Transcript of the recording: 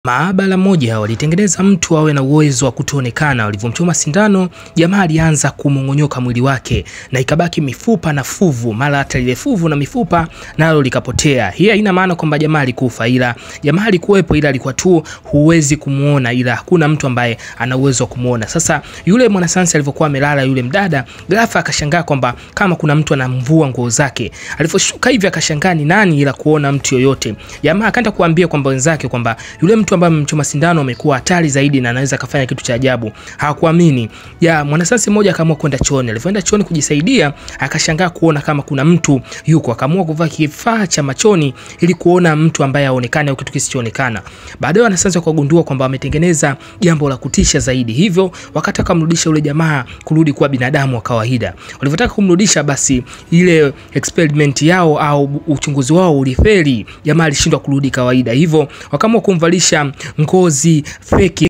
Maabara moja walitengeneza mtu awe na uwezo wa kutoonekana. Walivyomchoma sindano, jamaa alianza kumong'onyoka mwili wake na ikabaki mifupa na fuvu, mara hata lile fuvu na mifupa nalo likapotea. Hii haina maana kwamba jamaa alikufa, ila jamaa alikuwepo, ila alikuwa tu huwezi kumuona, ila hakuna mtu ambaye ana uwezo wa kumuona. Sasa yule mwanasayansi alivyokuwa amelala, yule mdada ghafla akashangaa kwamba kama kuna mtu anamvua nguo zake. Alivyoshuka hivi akashangaa ni nani, ila kuona mtu yoyote. Jamaa akaenda kuambia kwamba wenzake kwamba yule mtu ambaye amemchoma sindano amekuwa hatari zaidi na anaweza kafanya kitu cha ajabu. Hawakuamini. Ya mwanasayansi mmoja akaamua kwenda chooni. Alipoenda chooni kujisaidia, akashangaa kuona kama kuna mtu yuko. Akaamua kuvaa kifaa cha machoni ili kuona mtu ambaye aonekane au kitu kisichoonekana. Baadaye wanasayansi wakagundua kwamba wametengeneza jambo la kutisha zaidi. Hivyo wakataka kumrudisha yule jamaa kurudi kuwa binadamu wa kawaida. Walivyotaka kumrudisha, basi ile experiment yao au uchunguzi wao ulifeli. Jamaa alishindwa kurudi kawaida. Hivyo wakaamua kumvalisha ngozi feki